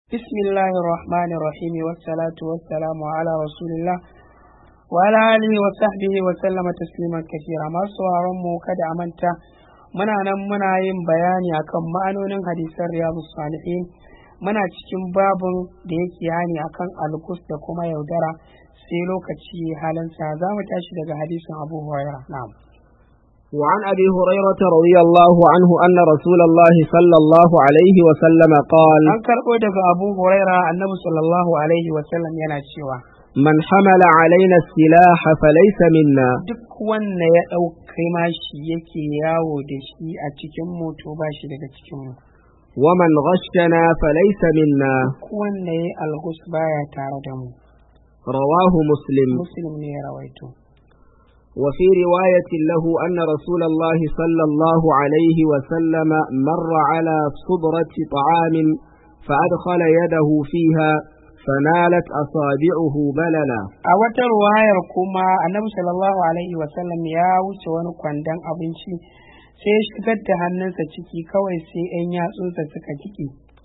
بسم الله الرحمن الرحيم والصلاة والسلام على رسول الله وعلى آله وصحبه وسلم تسليما كثيرا ما mu kada a manta muna nan muna yin bayani akan ma'anonin hadisan riyadu salihin muna cikin babun da yake hani akan alkus da kuma yaudara sai lokaci halinsa za mu tashi daga hadisin abu hurairah na'am وعن أبي هريرة رضي الله عنه أن رسول الله صلى الله عليه وسلم قال an karɓo daga abu huraira annabi sallallahu alaihi wasallam yana cewa من حمل علينا السلاح فليس منا duk wanda ya ɗaukai mashi yake yawo da shi a cikin moto ba shi daga cikin mu ومن غشنا فليس منا duk wanda ya algus baya tare da mu رواه مسلم muslim ne ya rawaito وفي رواية له أن رسول الله صلى الله عليه وسلم مر على صبرة طعام فأدخل يده فيها فنالت أصابعه بللا a wata ruwayar kuma annabi sallallahu alaihi wasallam ya wuce wani kwandon abinci sai ya shigar da hannunsa ciki kawai sai 'yan yatsunsa suka jiki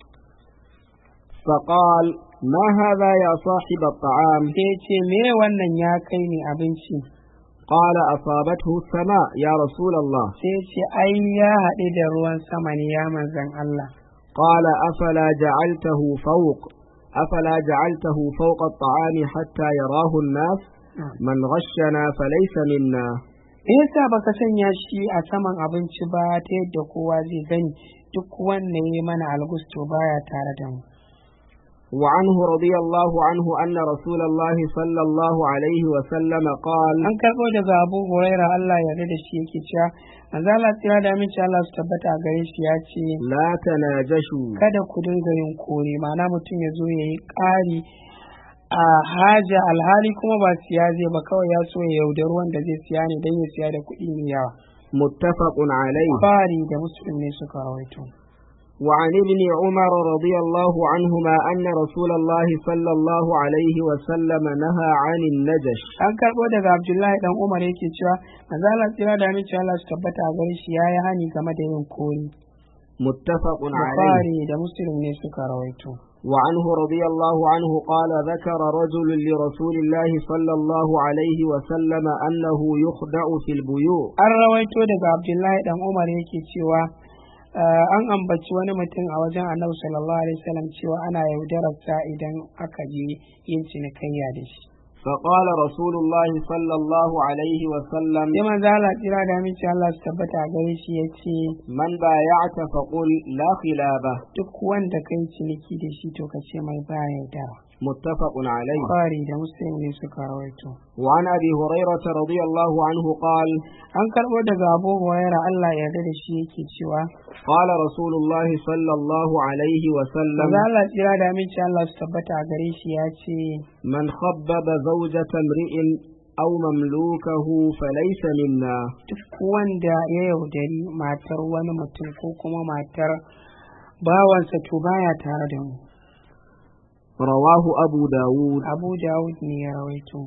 فقال ما هذا يا صاحب الطعام sai ya ce me wannan ya kai ni abinci قال أصابته السماء يا رسول الله sai ya ce ai ya haɗe da ruwan sama ne ya manzan Allah قال أفلا جعلته فوق أفلا جعلته فوق الطعام حتى يراه الناس من غشنا فليس منا me yasa baka sanya shi a saman abinci ba ta yadda kowa zai gani duk wanda ya yi mana algusto baya tare da mu وعنه رضي الله عنه أن رسول الله صلى الله عليه وسلم قال an karɓo daga abu huraira Allah ya da shi yake cewa manzo Allah tsira da aminci Allah su tabbata a gare shi ya ce لا تناجشوا kada ku dinga yin kore ma'ana mutum ya zo ya yi ƙari a haja alhali kuma ba siya zai ba kawai ya so ya yaudari wanda zai siya ne don ya siya da kuɗi mai yawa متفق عليه Bukhari da muslim ne suka rawaito وعن ابن عمر رضي الله عنهما أن رسول الله صلى الله عليه وسلم نهى عن النجش an karɓo daga abdullahi dan umar yake cewa manzo Allah tsira da aminci Allah su tabbata a gare shi yayi hani game da yin kori متفق عليه Bukhari da muslim ne suka rawaito وعنه رضي الله عنه قال ذكر رجل لرسول الله صلى الله عليه وسلم أنه يخدع في البيوع an rawaito daga abdullahi dan umar yake cewa uh, an ambaci wani mutum a wajen annabi sallallahu alaihi wasallam cewa ana yaudararsa idan aka je yin cinikayya da shi فقال رسول الله صلى الله عليه وسلم sai manzo Allah tsira da aminci Allah su tabbata a gare shi yace من بايعت فقل لا خلابه duk wanda kai ciniki da shi to ka ce mai ba yaudara متفق عليه Bukhari da muslim ne suka rawaito وعن أبي هريرة رضي الله عنه قال an karɓo daga abu huraira Allah ya yarda da shi yake cewa قال رسول الله صلى الله عليه وسلم manzo Allah tsira da aminci Allah su tabbata a gare shi ya ce من خبب زوجة امرئ أو مملوكه فليس منا duk wanda ya yaudari matar wani mutum ko kuma matar bawansa to baya tare da mu رواه أبو داود abu dawud ne ya rawaito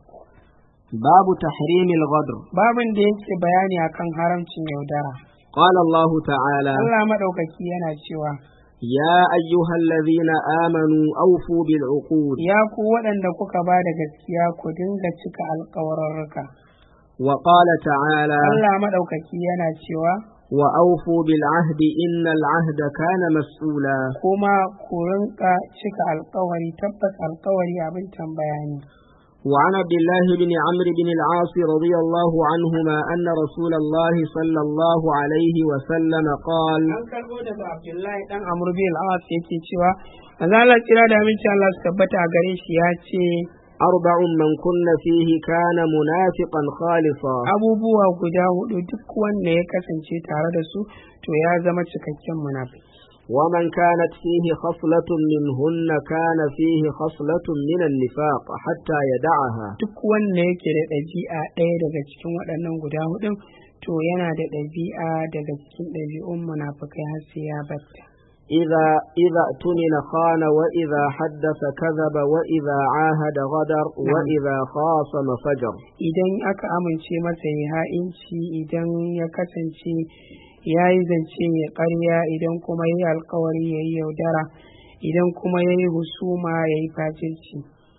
باب تحريم الغدر babin da yake bayani akan haramcin yaudara قال الله تعالى Allah maɗaukaki yana cewa يا أيها الذين آمنوا أوفوا بالعقود ya ku waɗanda kuka ba da gaskiya ku dinga cika alƙawararruka وقال تعالى Allah maɗaukaki yana cewa وأوفوا بالعهد إن العهد كان مسؤولا kuma ku rinka cika alƙawari tabbas alƙawari abin tambaya ne وعن عبد الله بن عمرو بن العاص رضي الله عنهما أن رسول الله صلى الله عليه وسلم قال an karɓo daga Abdullahi dan Amr bin al-As yake cewa manzo Allah kira da aminci Allah su tabbata a gare shi ya ce أربع من كن فيه كان منافقا خالصا abubuwa guda hudu duk wanda ya kasance tare da su to ya zama cikakken munafiki ومن كانت فيه خصلة منهن كان فيه خصلة من النفاق حتى يدعها duk wanda yake da ɗabi'a ɗaya daga cikin waɗannan guda hudun to yana da ɗabi'a daga cikin ɗabi'un munafikai har sai ya batta إذا إذا اؤتمن خان وإذا حدث كذب وإذا عاهد غدر وإذا خاصم فجر idan aka amince masa ya ha'inci idan ya kasance ya yi zance ya ƙarya idan kuma ya yi alkawari ya yi yaudara idan kuma ya yi husuma ya yi fajirci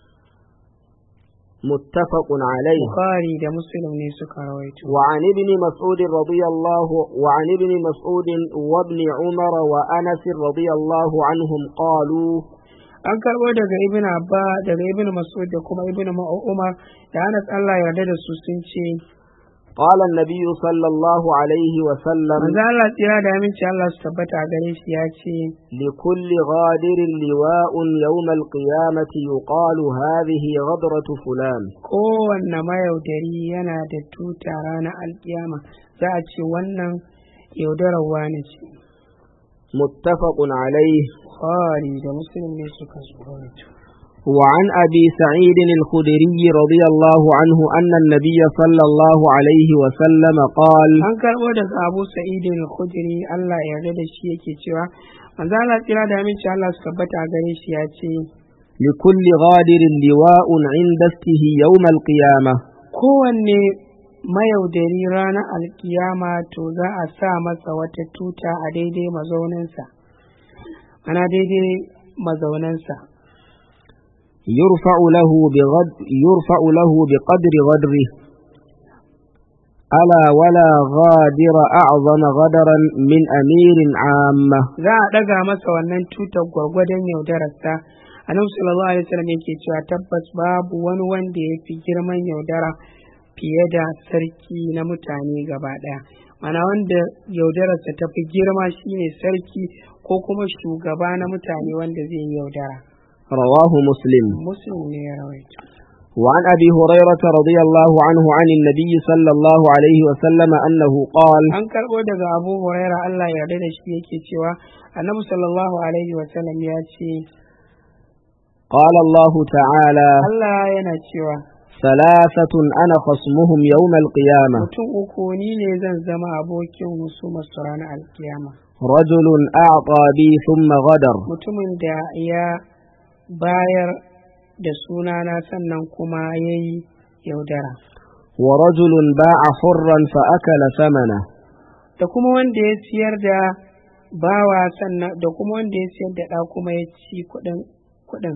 متفق عليه bukhari da muslim ne suka rawaito وعن ابن مسعود رضي الله وعن ابن مسعود وابن عمر وأنس رضي الله عنهم قالوا an karɓo daga ibn abba daga ibn mas'ud da kuma ibn umar da anas allah yarda da su sun ce قال النبي صلى الله عليه وسلم manzo allah tsira da aminci allah su tabbata a gare shi ya ce لكل غادر لواء يوم القيامة يقال هذه غدرة فلان kowanne mayaudari yana da tuta ranar alkiyama za a ce wannan yaudarar wani ce متفق عليه bukhari da muslim ne suka rawaito وعن أبي سعيد الخدري رضي الله عنه أن النبي صلى الله عليه وسلم قال an karɓo daga abu sa'idin al-khudri Allah ya yarda da shi yake cewa manzo Allah tsira da aminci Allah su tabbata a gare shi ya ce لكل غادر لواء عند استه يوم القيامة kowanne mayaudari ranar alkiyama to za a sa masa wata tuta a daidai mazauninsa ana daidai mazaunansa يرفع له بغد يرفع له بقدر غدره ألا ولا غادر أعظم غدرا من أمير عامة za a ɗaga masa wannan tutar gwargwadon yaudararsa annabi sallallahu alaihi wasallam yake cewa tabbas babu wani wanda ya fi girman yaudara fiye da sarki na mutane gaba ɗaya mana wanda yaudararsa ta fi girma shine sarki ko kuma shugaba na mutane wanda zai yi yaudara رواه مسلم muslim ne ya rawaito وعن أبي هريرة رضي الله عنه عن النبي صلى الله عليه وسلم أنه قال an karɓo daga abu huraira allah ya yarda da shi yake cewa annabi sallallahu alaihi wasallam ya ce قال الله تعالى allah yana cewa ثلاثة أنا خصمهم يوم القيامة mutum uku ni ne zan zama abokin husumar su ranar alkiyama رجل أعطى بي ثم غدر mutumin da ya bayar da sunana sannan kuma ya yi yaudara ورجل باع حرا فأكل ثمنه da kuma wanda ya siyar da bawa sannan da kuma wanda ya siyar da ɗa kuma ya ci kuɗin kuɗin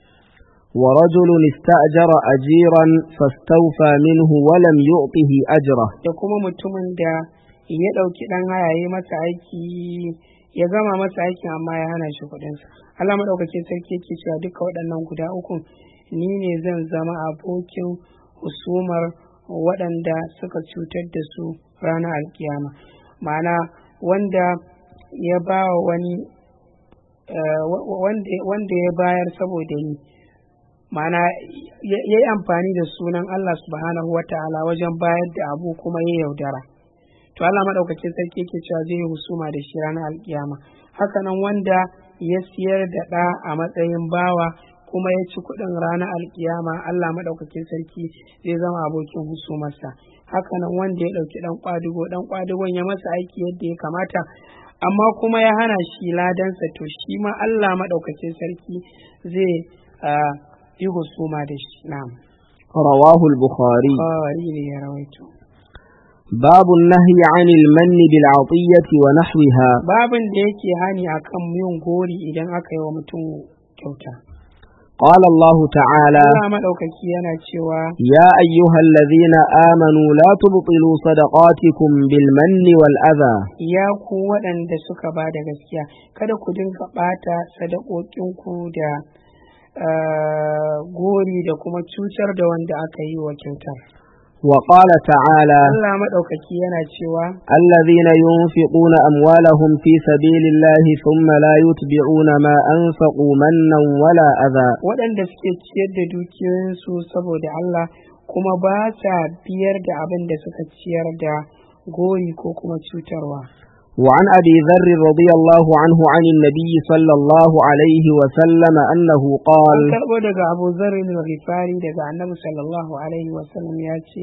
ورجل استأجر أجيرا فاستوفى منه ولم يعطه أجره da kuma mutumin da ya ɗauki ɗan haya ya yi masa aiki ya gama masa aikin amma ya hana shi kuɗinsa Allah maɗaukakin sarki yake cewa duka waɗannan guda uku ni ne zan zama abokin husumar waɗanda suka cutar da su ranar alkiyama ma'ana wanda ya ba wa wani eh, wa- wa- wanda wanda ya bayar saboda ni ma'ana ya yi amfani da sunan Allah subhanahu wa ta'ala wajen bayar da abu kuma ya yaudara to Allah maɗaukacin sarki yake cewa zai yi husuma da shi ranar alkiyama hakanan wanda ya siyar da ɗa a matsayin bawa kuma ya ci kuɗin ranar alkiyama Allah maɗaukacin sarki zai zama abokin husumarsa hakanan wanda ya ɗauki ɗan ƙwadugo ɗan ƙwadugon ya masa aiki yadda ya kamata amma kuma ya hana shi ladansa to shi ma Allah maɗaukacin sarki zai ah, yi husuma da shi na'am رواه البخاري Bukhari ne ya rawaito باب النهي عن المن بالعطية ونحوها babin da yake hani akan yin gori idan aka yi wa mutum kyauta قال الله تعالى Allah maɗaukaki yana cewa يا أيها الذين آمنوا لا تبطلوا صدقاتكم بالمن والأذى ya ku waɗanda suka ba da gaskiya kada ku dinga ɓata sadakokinku da ah, gori da kuma cutar da wanda aka yi wa kyautar وقال تعالى Allah maɗaukaki yana cewa الذين ينفقون أموالهم في سبيل الله ثم لا يتبعون ما أنفقوا منا ولا أذى waɗanda suke ciyar da dukiyoyinsu saboda Allah kuma ba sa biyar da abin da suka ciyar da gori ko kuma cutarwa. وعن أبي ذر رضي الله عنه عن النبي صلى الله عليه وسلم أنه An قال karɓo daga Abu Zarrin al-Ghifari daga Annabi sallallahu alaihi wa sallam ya ce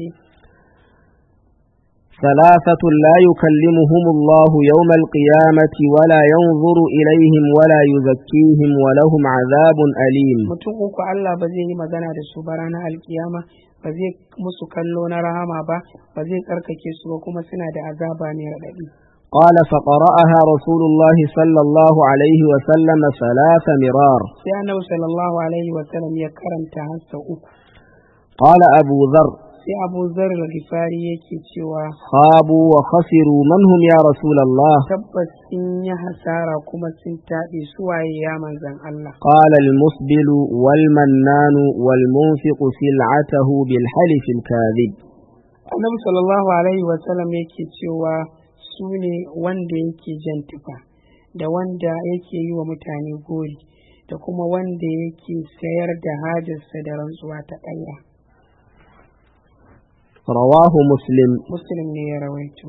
ثلاثة لا يكلمهم الله يوم القيامة ولا ينظر إليهم ولا يزكيهم ولهم عذاب أليم mutum uku Allah ba zai yi magana da su ba ranar alkiyama ba zai musu kallo na rahama ba ba zai tsarkake su ba kuma suna da azaba ne raɗaɗi. قال فقرأها رسول الله صلى الله عليه وسلم ثلاث مرار sai annabi sallallahu alaihi wa sallam ya karanta har sau uku قال أبو ذر sai abu zar al-ghifari yake cewa خابوا وخسروا من هم يا رسول الله tabbas sun yi hasara kuma sun taɓe suwaye ya manzan Allah قال المسبل والمنان والمنفق سلعته بالحلف الكاذب annabi sallallahu alaihi wa sallam yake cewa su ne wanda yake jan tufa da wanda yake yi wa mutane gori da kuma wanda yake sayar da hajarsa da rantsuwa ta ƙarya رواه مسلم muslim ne ya rawaito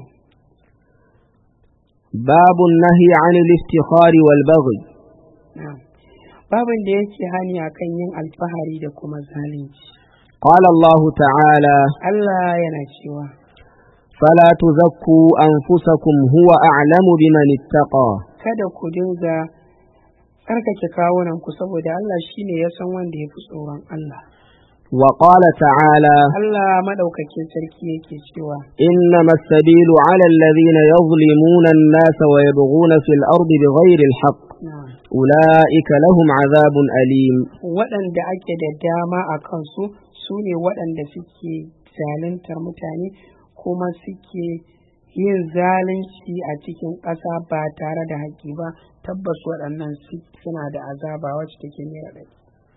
باب النهي عن الافتخار والبغي na'am babin da yake hani akan yin alfahari da kuma zalunci قال الله تعالى Allah yana cewa فلا تزكوا أنفسكم هو أعلم بمن اتقى kada ku dinga tsarkake kawunan ku saboda Allah shine ya san wanda ya fi tsoron Allah وقال تعالى Allah madaukakin sarki yake cewa إنما السبيل على الذين يظلمون الناس ويبغون في الأرض بغير الحق na'am أولئك لهم عذاب أليم waɗanda ake da dama a kansu su ne waɗanda suke zaluntar mutane kuma suke yin zalunci a cikin ƙasa ba tare da haƙƙi ba tabbas waɗannan su- suna da azaba wacce take mai raɗaɗi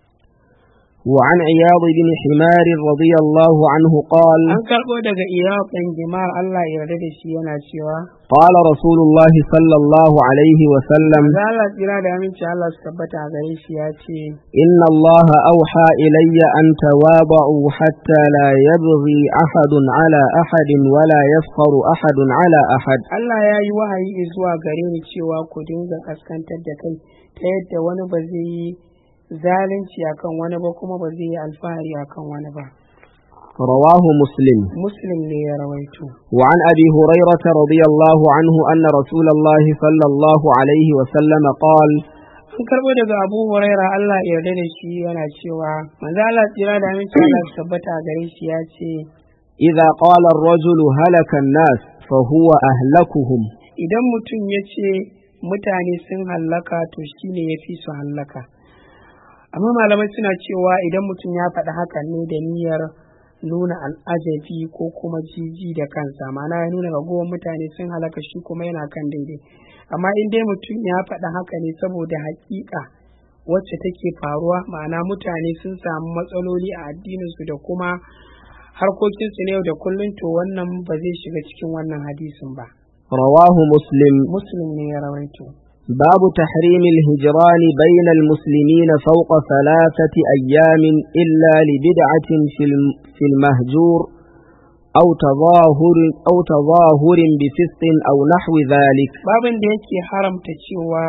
وعن عياض بن حمار رضي الله عنه قال an karɓo daga iyaq ɗan jima'ar Allah ya yarda da shi yana cewa قال رسول الله صلى الله عليه وسلم za Allah tsira da aminci Allah su tabbata a gare shi ya ce إن الله أوحى إلي أن تواضعوا حتى لا يبغي أحد على أحد ولا يفخر أحد على أحد Allah ya yi wahayi zuwa gare ni cewa ku dinga kaskantar da kai ta yadda wani ba zai yi zalunci akan wani ba kuma ba zai yi alfahari akan wani ba رواه مسلم muslim ne ya rawaito وعن أبي هريرة رضي الله عنه أن رسول الله صلى الله عليه وسلم قال an karɓo daga abu huraira Allah ya yarda da shi yana cewa manzo Allah tsira da aminci Allah su tabbata a gare shi ya ce إذا قال الرجل هلك الناس فهو أهلكهم idan mutum ya ce mutane sun hallaka to shine ya fi su hallaka amma malamai suna cewa idan mutum ya faɗi hakan ne da niyyar nuna al'ajabi ko kuma jiji da kansa ma'ana ya nuna ragowar mutane sun halaka shi kuma yana kan daidai amma in dai mutum ya faɗi haka ne saboda haƙiƙa wacce take faruwa ma'ana mutane sun samu matsaloli a addininsu da kuma harkokinsu na yau da kullum to wannan ba zai shiga cikin wannan hadisin ba رواه مسلم muslim ne ya rawaito باب تحريم الهجران بين المسلمين فوق ثلاثة أيام إلا لبدعة في الم- في المهجور أو تظاهر أو تظاهر بفسق أو نحو ذلك babin da yake haramta cewa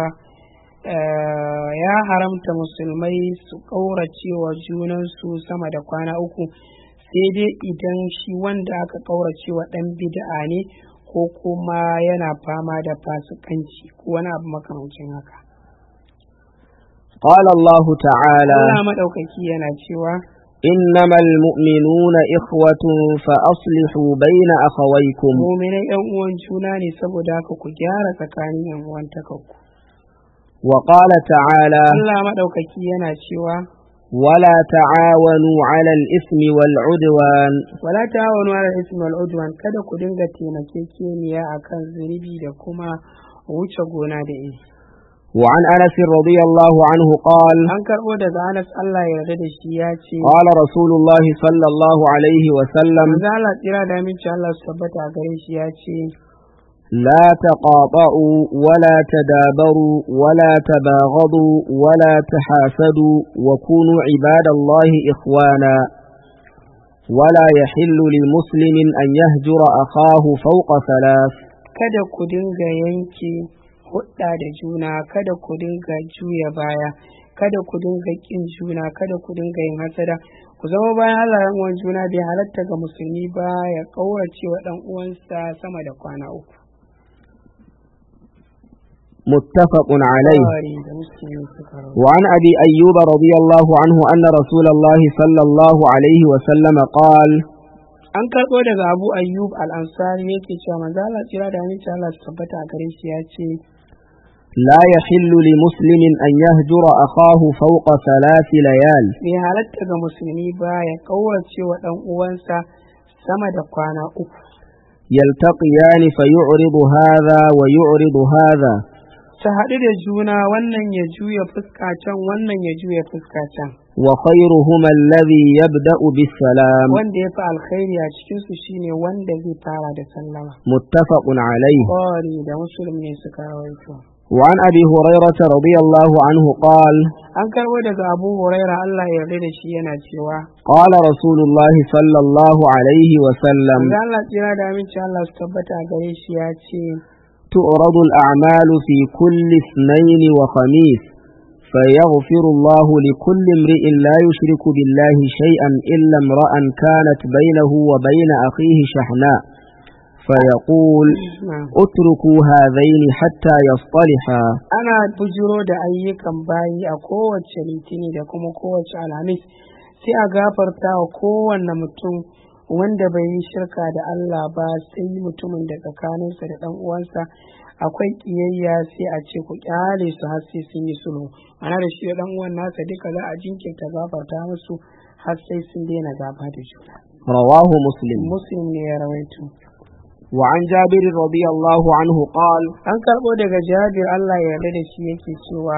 eh, ya haramta musulmai su ƙaurace wa junansu sama da kwana uku sai dai idan shi wanda aka ƙaurace wa ɗan bid'a ne ko kuma yana fama da fasikanci ko wani abu makamancin haka قال الله تعالى Allah maɗaukaki yana cewa إنما المؤمنون إخوة فأصلحوا بين أخويكم muminai yan uwan juna ne saboda haka ku gyara tsakanin yan uwan takakku وقال تعالى Allah maɗaukaki yana cewa ولا تعاونوا على الإثم والعدوان wala ta'awanu 'ala al-ithmi wal 'udwan kada ku dinga taimakekeniya akan zunubi da kuma wuce gona da iri وعن أنس رضي الله عنه قال an karbo daga Anas Allah ya yarda da shi ya ce قال رسول الله صلى الله عليه وسلم manzo Allah tsira da aminci Allah su tabbata a gare shi ya ce لا تقاطعوا ولا تدابروا ولا تباغضوا ولا تحاسدوا وكونوا عباد الله إخوانا ولا يحل لمسلم أن يهجر أخاه فوق ثلاث kada ku dinga yanke hudda da juna kada ku dinga juya baya kada ku dinga kin juna kada ku dinga yin hasada ku zama bayan Allah yan uwan juna bai halatta ga musulmi ba ya kaurace wa dan uwansa sama da kwana uku متفق عليه Bukhari da Muslim suka rawaito. وعن أبي أيوب رضي الله عنه أن رسول الله صلى الله عليه وسلم قال an karɓo daga abu ayyub al-ansari yake cewa manzo Allah tsira da aminci Allah su tabbata a gare shi ya ce لا يحل لمسلم أن يهجر أخاه فوق ثلاث ليال bai halatta ga musulmi ba ya kaurace wa dan uwansa sama da kwana uku يلتقيان فيعرض هذا ويعرض هذا su haɗu da juna wannan ya juya fuska can wannan ya juya fuska can وخيرهما الذي يبدأ بالسلام wanda ya fi alkhairi a cikinsu shine wanda zai fara da sallama متفق عليه Bukhari da Muslim ne suka rawaito وعن أبي هريرة رضي الله عنه قال an karɓo daga Abu Huraira Allah ya yarda da shi yana cewa قال رسول الله صلى الله عليه وسلم Manzo Allah tsira da aminci Allah su tabbata a gare shi ya ce تعرض الأعمال في كل اثنين وخميس فيغفر الله لكل امرئ لا يشرك بالله شيئا إلا امرأ كانت بينه وبين أخيه شحناء فيقول "Na'am." اتركوا هذين حتى يصطلحا ana bujiro da ayyukan bayi a kowace litini da kuma kowace alhamis sai a gafarta wa kowanne mutum wanda bai yi shirka da Allah ba sai mutumin da tsakaninsa da ɗan uwansa akwai ƙiyayya sai a ce ku ƙyale su har sai sun yi sulhu ana da shi da ɗan uwan nasa duka za a jinkirta gafarta musu har sai sun daina gaba da juna رواه مسلم muslim ne ya rawaito وعن جابر رضي الله عنه قال an karɓo daga jabir Allah ya yarda da shi yake cewa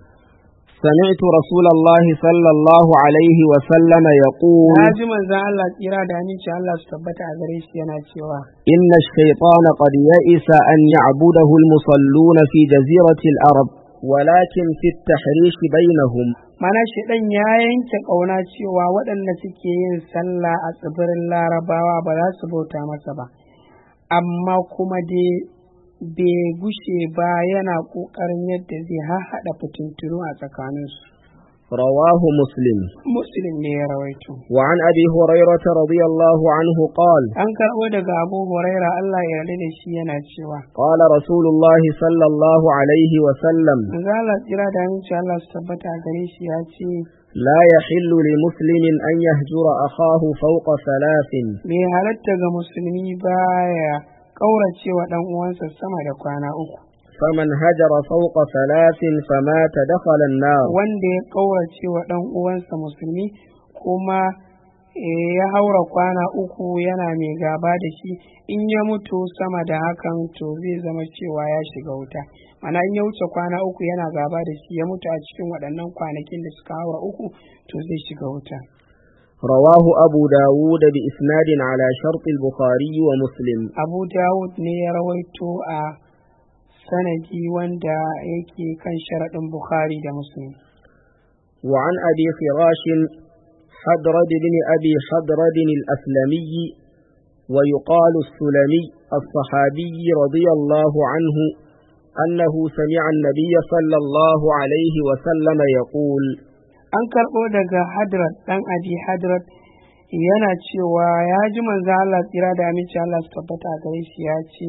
سمعت رسول الله صلى الله عليه وسلم يقول na ji manzon Allah tsira da aminci Allah su tabbata a gare shi yana cewa إن الشيطان قد يئس أن يعبده المصلون في جزيرة الأرض ولكن في التحريش بينهم mana ɗan ya yanke ƙauna cewa waɗanda suke yin sallah a tsibirin larabawa ba za su bauta masa ba amma kuma dai bai gushe ba yana ƙoƙarin yadda zai hahaɗa fitintunu a tsakaninsu رواه مسلم muslim ne ya rawaito وعن أبي هريرة رضي الله عنه قال an karɓo daga abu huraira Allah ya yarda da shi yana cewa قال رسول الله صلى الله عليه وسلم manzo Allah tsira da aminci Allah su tabbata a gare shi ya ce لا يحل لمسلم أن يهجر أخاه فوق ثلاث bai halatta ga musulmi baya ƙaurace wa ɗan uwansa sama da kwana uku فمن هجر فوق ثلاث فمات دخل النار wanda ya ƙaurace wa ɗan uwansa musulmi kuma eh, ya haura kwana uku yana mai gaba da shi in ya mutu sama da hakan to zai zama cewa ya shiga wuta mana in ya wuce kwana uku yana gaba da shi ya mutu a cikin waɗannan kwanakin da suka haura uku to zai shiga wuta رواه أبو داود بإسناد على شرط البخاري ومسلم abu dawud ne ya rawaito a sanadi wanda yake kan sharaɗin bukhari da muslim وعن أبي فراش حدرد بن أبي حدرد الأسلمي ويقال السلمي الصحابي رضي الله عنه أنه سمع النبي صلى الله عليه وسلم يقول an karɓo daga hadrat ɗan aji hadrat yana cewa ya ji manzo Allah tsira da aminci Allah su tabbata a gare shi ya ce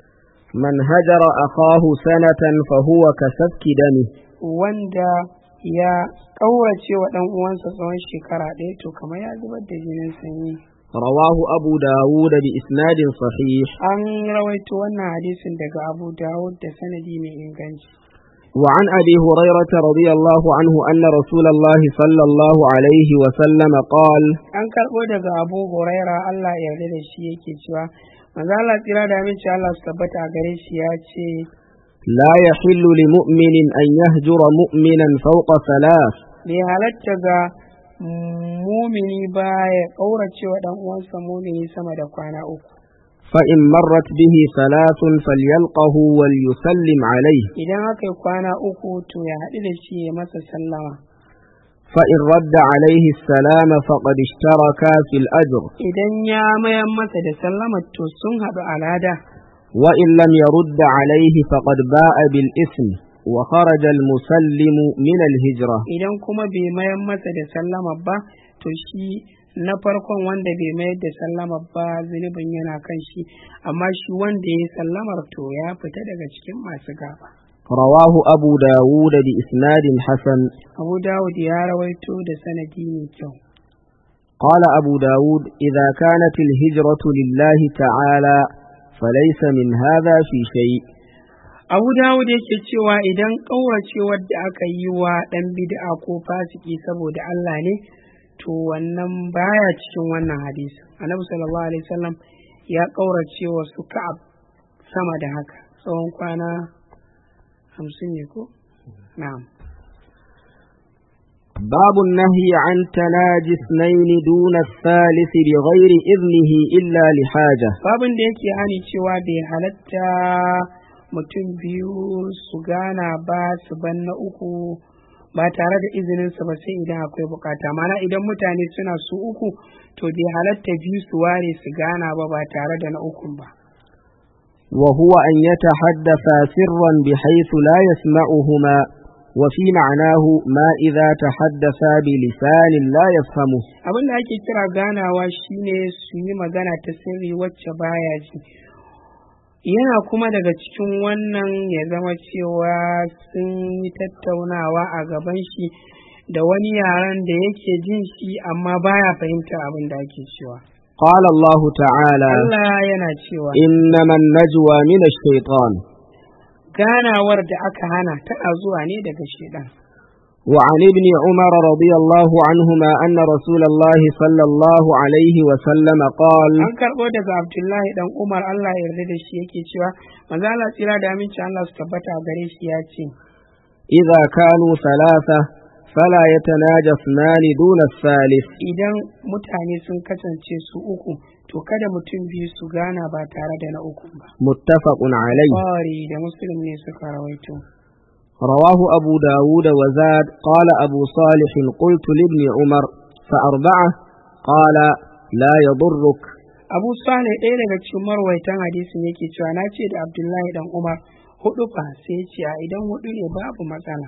من هجر أخاه سنة فهو كسفك دمه wanda ya ƙaurace wa ɗan uwansa tsawon shekara ɗaya to kamar ya zubar da jinin sanyi رواه أبو داود بإسناد صحيح an rawaito wannan hadisin daga abu dawud da sanadi mai inganci وعن أبي هريرة رضي الله عنه أن رسول الله صلى الله عليه وسلم قال an karɓo daga abu huraira Allah ya yarda da shi yake cewa manzo Allah tsira da aminci Allah su tabbata a gare shi ya ce لا يحل لمؤمن أن يهجر مؤمنا فوق ثلاث bai halatta ga mumini ba ya ƙaurace wa ɗan uwansa mumini sama da kwana uku فإن مرت به ثلاث فليلقه وليسلم عليه idan aka yi kwana uku to ya haɗu da shi ya masa sallama فإن رد عليه السلام فقد اشتركا في الأجر idan ya mayan masa da sallama to sun haɗu a lada وإن لم يرد عليه فقد باء بالإثم وخرج المسلم من الهجرة idan kuma bai mayan masa da sallama ba to shi na farkon wanda bai mayar da sallama ba zunubin yana kan shi amma shi wanda ya yi sallamar to ya fita daga cikin masu gaba رواه أبو داود بإسناد حسن abu dawud ya rawaito da sanadi mai kyau قال أبو داود إذا كانت الهجرة لله تعالى فليس من هذا في شيء abu dawud yake cewa idan ƙauracewar da aka yi wa ɗan bid'a ko fasiki saboda Allah ne to wannan baya cikin wannan hadisi annabi sallallahu alaihi wasallam ya ƙaurace wa su ka'ab sama da haka tsawon kwana hamsin ne ko na'am باب النهي عن تناجي اثنين دون الثالث بغير إذنه إلا لحاجة babin da yake hani cewa bai halatta mutum biyu su gana ba su ban na uku ba tare da izininsa ba sai idan akwai bukata mana idan mutane suna su uku to bai halatta biyu su ware su gana ba ba tare da na ukun ba وهو أن يتحدثا سرا بحيث لا يسمعهما وفي معناه ما إذا تحدثا بلسان لا يفهمه abin da ake kira ganawa shine su yi magana ta sirri wacce baya ji yana kuma daga cikin wannan ya zama cewa sun yi tattaunawa a gaban shi da wani yaren da yake jin shi amma baya fahimtar abin da ake cewa قال الله تعالى Allah yana cewa إنما النجوى من الشيطان ganawar da aka hana tana zuwa ne daga shedan وعن ابن عمر رضي الله عنهما أن رسول الله صلى الله عليه وسلم قال an karɓo daga Abdullahi dan Umar Allah ya yarda da shi yake cewa manzo Allah tsira da aminci Allah su tabbata a gare shi ya ce إذا كانوا ثلاثة فلا يتناجى اثنان دون الثالث idan mutane sun kasance su uku to kada mutum biyu su gana ba tare da na uku ba متفق عليه Bukhari da Muslim ne suka rawaito رواه أبو داود وزاد قال أبو صالح قلت لابن عمر فأربعة قال لا يضرك Abu Salih ɗaya daga cikin marwaitan hadisin yake cewa na ce da Abdullahi dan Umar hudu fa sai ya ce a idan hudu ne babu matsala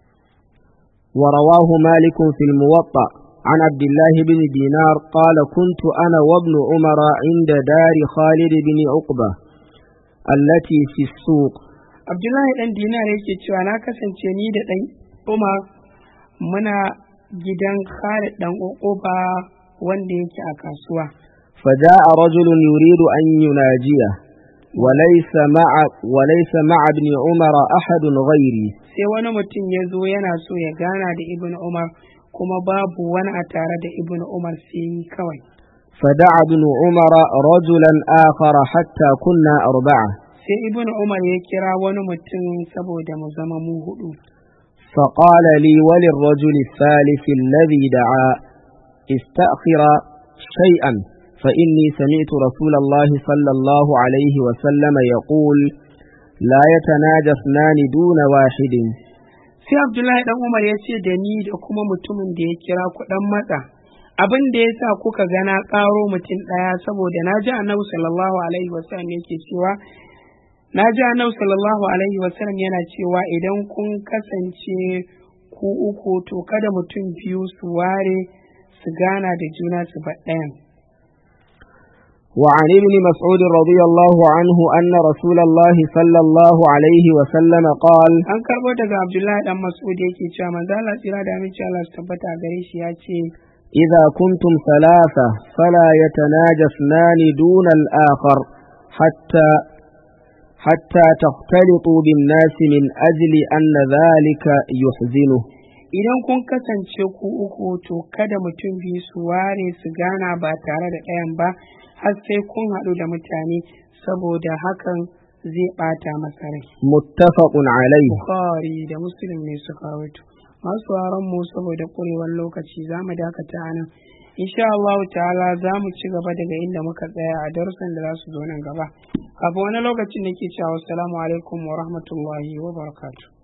ورواه مالك في الموطأ عن عبد الله بن دينار قال كنت أنا وابن عمر عند دار خالد بن عقبة التي في السوق Abdullahi dan Dinar yake cewa na kasance ni da dan Umar muna gidan Khalid dan Uquba wanda yake a kasuwa فجاء رجل يريد أن يناجيه وليس مع وليس مع ابن عمر أحد غيري sai wani mutum ya zo yana so ya gana da Ibn Umar kuma babu wani a tare da Ibn Umar sai ni kawai فدعا ابن عمر رجلا آخر حتى كنا أربعة sai Ibn Umar ya kira wani mutum saboda mu zama mu hudu فقال لي وللرجل الثالث الذي دعا استأخر شيئا فإني سمعت رسول الله صلى الله عليه وسلم يقول لا يتناجى اثنان دون واحد sai Abdullahi dan Umar ya ce da ni da kuma mutumin da ya kira ku dan matsa abin da ya sa kuka ga na ƙaro mutum ɗaya saboda na ji annabi sallallahu alaihi wasallam yake cewa na ji annabi sallallahu alaihi wasallam yana cewa idan kun kasance ku uku to kada mutum biyu su ware su gana da juna su bar ɗayan وعن ابن مسعود رضي الله عنه أن رسول الله صلى الله عليه وسلم قال an karɓo daga Abdullahi dan Mas'ud yake cewa manzo Allah tsira da aminci Allah su tabbata a gare shi ya ce إذا كنتم ثلاثة فلا يتناجى اثنان دون الآخر حتى حتى تختلطوا بالناس من أجل أن ذلك يحزنه idan kun kasance ku uku to kada mutum biyu su ware su gana ba tare da ɗayan ba har sai kun haɗu da mutane saboda hakan zai ɓata masa rai. متفق عليه Bukhari da Muslim ne suka rawaito. Masu sauraron mu saboda ƙurewar lokaci za mu dakata a nan. Insha Allah ta'ala za mu ci gaba daga inda muka tsaya a darussan da za su zo nan gaba. Kafin wani lokacin da ke cewa assalamu alaikum wa rahmatullahi wa barakatuh.